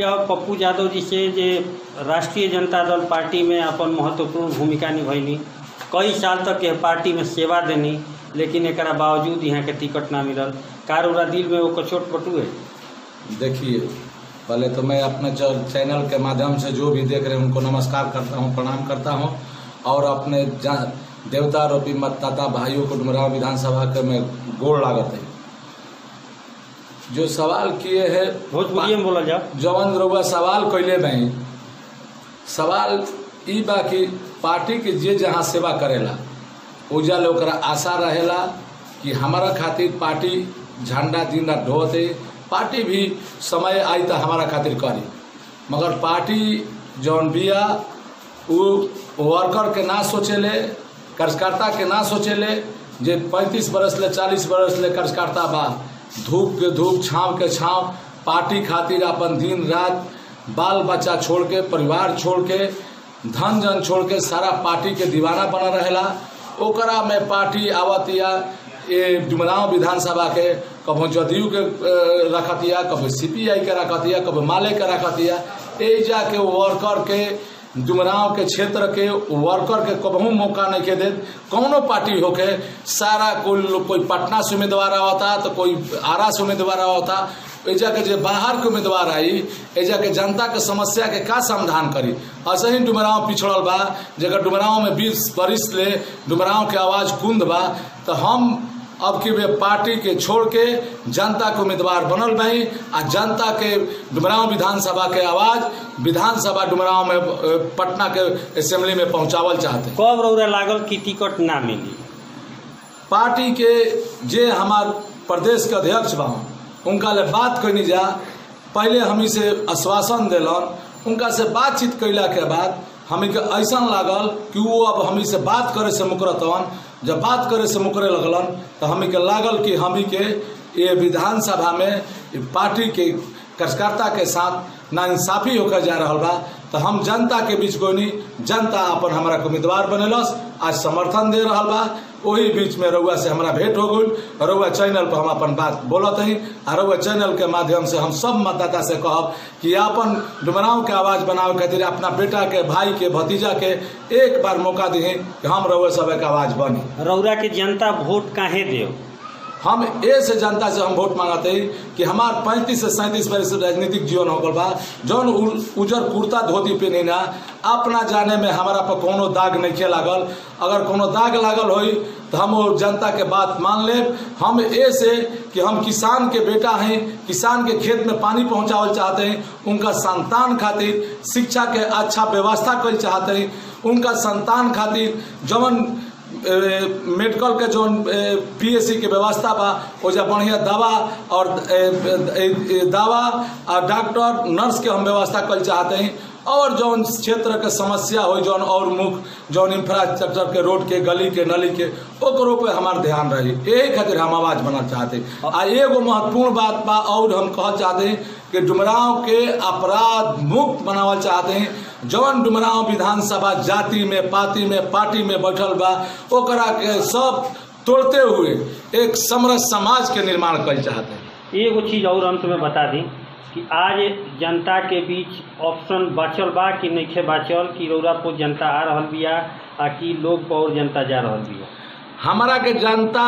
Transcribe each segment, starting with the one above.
जाओ पप्पू यादव जी से जे राष्ट्रीय जनता दल पार्टी में अपन महत्वपूर्ण भूमिका निभैनी कई साल तक यह पार्टी में सेवा देनी लेकिन एकरा बावजूद यहाँ के टिकट ना मिलल कार उरा दिल में वो कचोट पटू है देखिए पहले तो मैं अपने च- चैनल के माध्यम से जो भी देख रहे हैं उनको नमस्कार करता हूँ प्रणाम करता हूँ और अपने जा- देवता रूपी मतदाता भाइयों को डुमराव विधानसभा के मैं गोड़ लागत है जो सवाल किए हैं भोजपुरी में बोला जाओ जवन रउआ सवाल कैले बही सवाल ई बा कि पार्टी के जे जहाँ सेवा करेला ओजा ले ओकरा आशा रहेला कि हमारा खातिर पार्टी झंडा दिन रात ढोते पार्टी भी समय आई तो हमारा खातिर करी मगर पार्टी जौन बिया उ वर्कर के ना सोचेले कार्यकर्ता के ना सोचेले जे पैंतीस बरस ले चालीस बरस ले कार्यकर्ता बा धूप के धूप छाँव के छाँव पार्टी खातिर अपन दिन रात बाल बच्चा छोड़ के परिवार छोड़ के धन जन छोड़ के सारा पार्टी के दीवाना बना रहेला ओकरा में पार्टी आवतिया ये डुमराव विधानसभा के कभी जदयू के अ, रखतिया कभी सीपीआई के रखतिया कभी माले के रखतिया ए जाके वर्कर के डुमराव के क्षेत्र के वर्कर के कबहू मौका नहीं के दे कौनो पार्टी होके सारा कोई लोग- कोई पटना से उम्मीदवार आवता तो कोई आरा से उम्मीदवार आवता एजा के जे बाहर के उम्मीदवार आई एजा के जनता के समस्या के का समाधान करी ऐसे ही डुमराव पिछड़ल बा जगह डुमराव में बीस बरिस ले डुमराव के आवाज कुंद बा तो हम अब की वे पार्टी के छोड़ के जनता के उम्मीदवार बनल बही आ जनता के डुमराव विधानसभा के आवाज विधानसभा डुमराव में अ, पटना के असेंबली में पहुंचावल चाहते हैं। कब रौरा लागल कि टिकट ना मिली पार्टी के जे हमार प्रदेश के अध्यक्ष बा उनका ले बात कैनी जा पहले हमी से आश्वासन दिलन उनका से बातचीत कैला के बाद हमी के ऐसा लागल कि वो अब हमी से बात करे से मुकरतवन जब बात करे से मुकरे लगलन तो हमी के लागल कि हमी के ये विधानसभा में ये पार्टी के कार्यकर्ता के साथ नाइंसाफी होकर जा रहा बा तो हम जनता के बीच गोनी जनता अपन हमारा के उम्मीदवार बनेलस आज समर्थन दे रहा बा वही बीच में रउआ से हमारा भेंट हो गई रउआ चैनल पर हम अपन बात बोलत हई आ रउआ चैनल के माध्यम से हम सब मतदाता से कहब कि अपन डुमराव के आवाज बनावे खातिर अपना बेटा के भाई के भतीजा के एक बार मौका दी कि हम रउआ सब के आवाज बनी रौरा के जनता वोट काहे देव हम ए से जनता से हम वोट मांगते हैं कि हमार पैंतीस से सैंतीस वर्ष राजनीतिक जीवन हो गल बा जौन उ- उजर कुर्ता धोती पहनी ना अपना जाने में हमारा पर कोनो दाग नहीं खे लागल अगर कोनो दाग लागल होई तो हम वो जनता के बात मान ले हम ए से कि हम किसान के बेटा हैं किसान के खेत में पानी पहुंचावल चाहते हैं उनका संतान खातिर शिक्षा के अच्छा व्यवस्था कर चाहते हैं उनका संतान खातिर जवन ए, मेडिकल के जो पीएससी के व्यवस्था बा ओजा बढ़िया दवा और ए, ए, ए, दवा और डॉक्टर नर्स के हम व्यवस्था कर चाहते हैं और जौन क्षेत्र के समस्या हो जौन और मुख जौन इंफ्रास्ट्रक्चर के रोड के गली के नली के ओकरो पे हमार ध्यान रही यही खातिर हम आवाज बना चाहते हैं। आ एगो महत्वपूर्ण बात बा और हम कह चाहते हैं कि डुमराव के अपराध मुक्त बनावल चाहते हैं जौन डुमराव विधानसभा जाति में पाति में पार्टी में बैठल बा ओकरा के सब तोड़ते हुए एक समरस समाज के निर्माण कर चाहते हैं एगो चीज और अंत में बता दी कि आज जनता के बीच ऑप्शन बाचल बा कि नइखे बाचल कि रौरा पर जनता आ रहल बिया आ कि लोग पर और जनता जा रहल बिया हमारा के जनता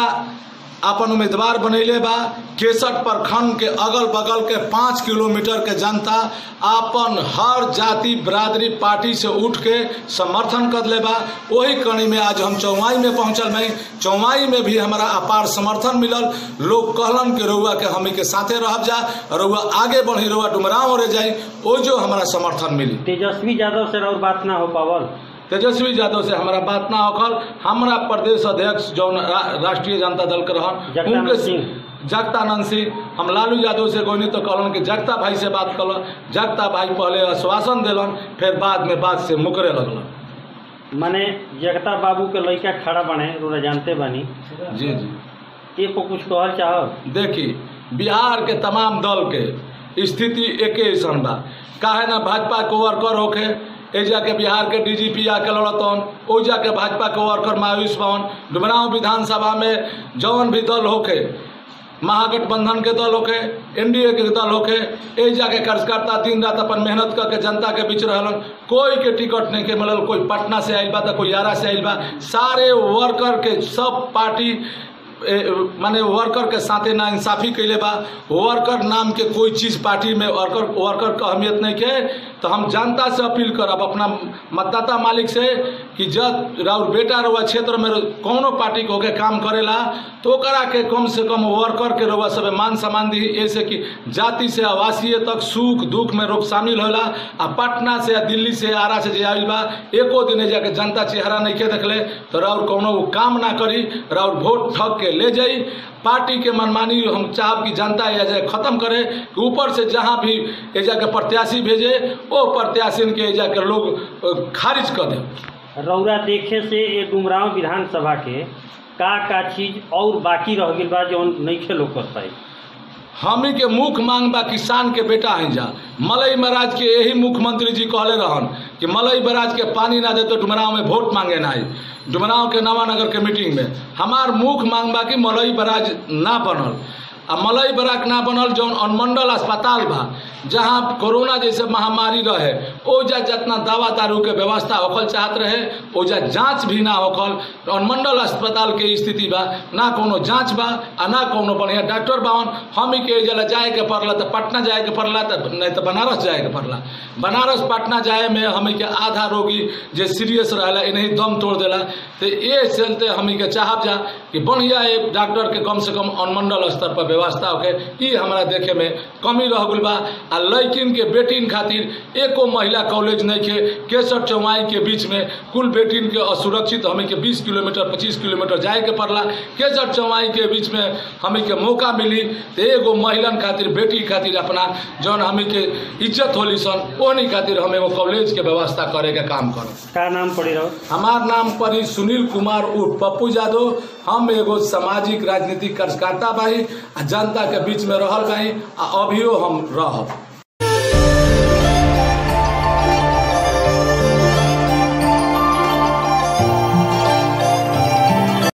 अपन उम्मीदवार बनैले बा केसठ प्रखंड के अगल बगल के पाँच किलोमीटर के जनता अपन हर जाति बरादरी पार्टी से उठ के समर्थन कर ले बा वही कड़ी में आज हम चौवाई में पहुंचल में चौवाई में भी हमारा अपार समर्थन मिलल लोग कहलन कि रउआ के हमी के साथे रह जा रउआ आगे बढ़ी रउआ डुमराव रह जाई ओ जो हमारा समर्थन मिली तेजस्वी यादव से और बात ना हो पावल तेजस्वी यादव से हमारा बात ना होखल हमारा प्रदेश अध्यक्ष जौन रा, राष्ट्रीय जनता दल के रहन जगदानंद सिंह। जगतानंद सिंह हम लालू यादव से गोनी तो कहलन कि जगता भाई से बात कल जगता भाई पहले आश्वासन दिलन फिर बाद में बात से मुकरे लगलन माने जगता बाबू के लड़का खड़ा बने रोरा जानते बानी जी जी ये को कुछ कहल चाहब देखी बिहार के तमाम दल के स्थिति एके ऐसन बा काहे ना भाजपा के वर्कर होखे एजा के बिहार के डीजीपी आके लड़तन ओजा के भाजपा के वर्कर मायूस बन डुमराव विधानसभा में जौन भी दल होखे महागठबंधन के दल होके एनडीए के दल होके ए जाके कार्यकर्ता दिन रात अपन मेहनत करके जनता के बीच रहलन कोई के टिकट नहीं के मिलल कोई पटना से आइल बा तो कोई यारा से आइल बा सारे वर्कर के सब पार्टी ए, माने वर्कर के साथे ना इंसाफी कैले बा वर्कर नाम के कोई चीज पार्टी में वर्कर वर्कर का अहमियत नहीं के तो हम जनता से अपील करब अपना मतदाता मालिक से कि जब राउर बेटा रहुआ क्षेत्र में कौनो पार्टी के होके काम करेला तो ओकरा के कम से कम वर्कर के रहुआ सब मान सम्मान दी ऐसे कि जाति से आवासीय तक सुख दुख में लोग शामिल होला आ पटना से या दिल्ली से आरा से जे आइल बा एको दिन जाके जनता चेहरा नहीं के देखले तो राउर कौनो उ काम ना करी राउर वोट ठग के ले जाई पार्टी के मनमानी हम चाहब कि जनता ये जाए खत्म करे कि ऊपर से जहाँ भी ए जाके प्रत्याशी भेजे वो प्रत्याशी के ए जाके लोग अ, खारिज कर दे रौरा देखे से ये डुमराव विधानसभा के का का चीज और बाकी रह गइल बा जौन नइखे लोकत पाई हमी के मुख्य मांग बा किसान के बेटा हैं जा मलई महाराज के यही मुख्यमंत्री जी कहले रहन कि मलई महाराज के पानी ना दे तो डुमराव में वोट मांगे ना आई डुमराव के नवानगर के मीटिंग में हमार मुख्य मांग बा कि मलई महाराज ना बनल आ मलई बराक ना बनल जौन अनुमंडल अस्पताल बा जहाँ कोरोना जैसे महामारी रहे ओजा जितना दवा दारू के व्यवस्था होखल चाहत रहे ओजा जांच भी ना होखल अनुमंडल अस्पताल के स्थिति बा ना कोनो जांच बा आ ना कोनो बढ़िया डॉक्टर बावन हम ही के जला जाए के पड़ला तो पटना जाए के पड़ला तो नहीं तो बनारस जाए के पड़ला बनारस पटना जाए में हमी के आधा रोगी जे सीरियस रहला इन्हीं दम तोड़ देला तो ये चलते हमी के चाहब जा कि बढ़िया ये डॉक्टर के कम से कम अनुमंडल स्तर पर व्यवस्था होके ई हमरा देखे में कमी रह गइल बा आ लड़किन के बेटिन खातिर एको महिला कॉलेज नहीं के केसर चौवाई के बीच में कुल बेटिन के असुरक्षित हमें के 20 किलोमीटर 25 किलोमीटर जाए के पड़ला केसर चौवाई के बीच में हमें के मौका मिली तो एगो महिलन खातिर बेटी खातिर अपना जौन हमें के इज्जत होली सन ओनी खातिर हम एगो कॉलेज के व्यवस्था करे के काम करब का नाम पड़ी रहो हमार नाम परी सुनील कुमार उर्फ पप्पू यादव हम एगो सामाजिक राजनीतिक कार्यकर्ता बाही आ जनता के बीच में रहल बाही आ अभियो हम रहब